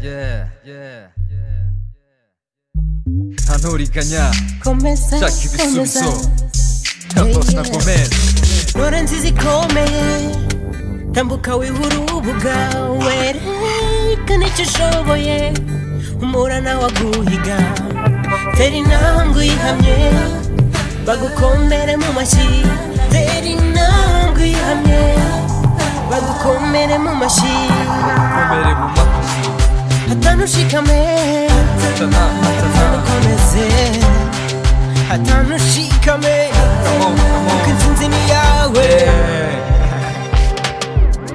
yeah, yeah, yeah. 한우리가냐 Começa, 자 기비 começa. 숨소 탑버스 나 고멘 노란 짓이 고매. 담북하위 후루부가 외래 그네치 쇼보에 우모라 나와 구이가 대리남 구이 함예 바구 콤메레 무마시 대리남 구이 함예 바구 콤메레 무마시 고멘에 못 맞추지 하타누 시카메 하잖아 하타누 하잖아 코메세 하타누 시카메 Come on come on 큰 틈틈이 야외 yeah.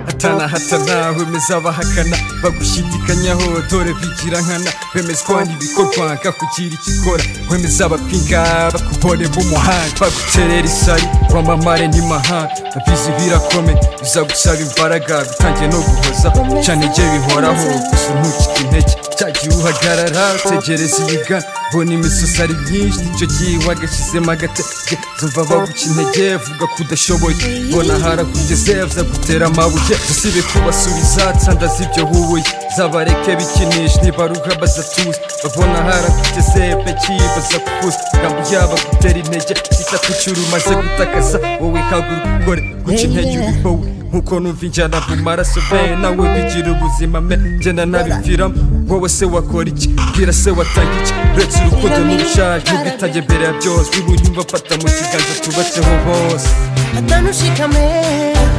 hatana hatana wemeza abahakana bagushidikanyaho dore bigira nkana bemezwa n'ibikorwa ngakukira ikikora wemeza abapinga bakubone b'umuhanga baguterera isari wamamare ntimahanga abizi birakomeye bizagusaba imbaraga bitangiye no guhoza cyane igihe bihoraho gusa ntukike intege cyagiye uhagarara utegereza iyigana bona imisozi ari myinshi nicyo gihe wagashyizemo agatege zumva baguca intege vuga ko udashoboye bona harakugeze bizagutera amabuye usibe kubasubiza nsanda z'ibyo hubuye zabareke bikinisha ntibaruha bazatuza babona harakugeze peki baza kukuza ngambo yaba gutera intege igitatu cy'uru umaze gutakaza wowe haguruka ukore guca intege uri wowe nkuko numva injyana mu maraso be nawe bigira ubuzima me ngenda nabipfiramo wowe se wakora iki bwira se watanga iki uretse urukundo n'ubushaje ubwitange mbere ya byose wibunyumva afata mu kiganza tubatseho bose hatanushikame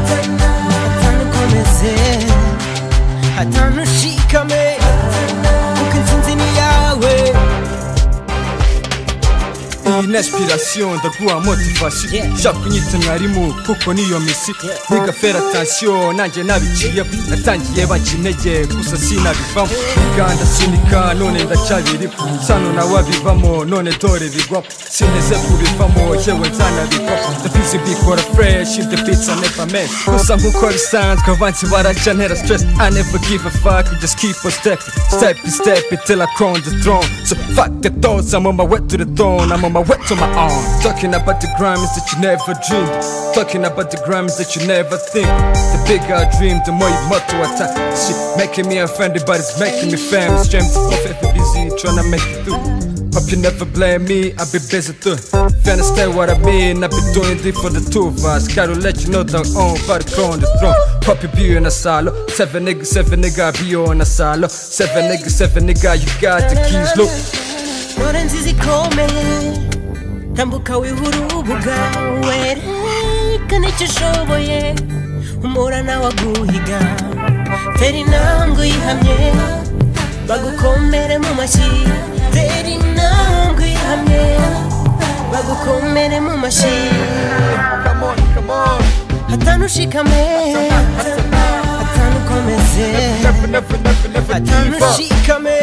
hatanukomeze hatanushikame kuko intsinzi ni yawe iyi ni aspiration ndaguha motivation Yeah. nshaka kunyita mwarimu kuko niyo misi biga fera atasiyo nanjye nabiciyeho natangiye baca intege gusa sinabivamo biga ndasunika none ndacyabirimo sano nawe abivamo none dore bigwamo sineze kubivamo yewe nzanabigwamo ndabizi bikora fresh in the beats I never met gusa nkuko bisanzwe avansi baraca ntera stress I never give a fuck just keep on stepping step by step until I crown the throne so fuck the thoughts I'm on my way to the throne I'm on my way to my own talking about the crimes that you never dreamed talking about the crimes that you never think the bigger I dream the more you motto attack shit making me offended but it's making me fam strength off every busy trying to make it through Hope you never blame me, I've been busy too. If you understand what I mean, I've been doing this for the two of us. Gotta let you know that I'm on by the crown the throne. Poppy be on a silo. Seven niggas, seven nigga, I be on a silo. Seven niggas, seven nigga, you got the keys, look. Mpora nzizikomeye tambuka wihura urubuga werekane icyo ushoboye umura nawe aguhiga tera intambwe uyihamye bagukomere mu mashyi tera intambwe uyihamye bagukomere mu mashyi Come on, come on. hatanushikame hatanukomeze Never, never, never, never give up. hatanushikame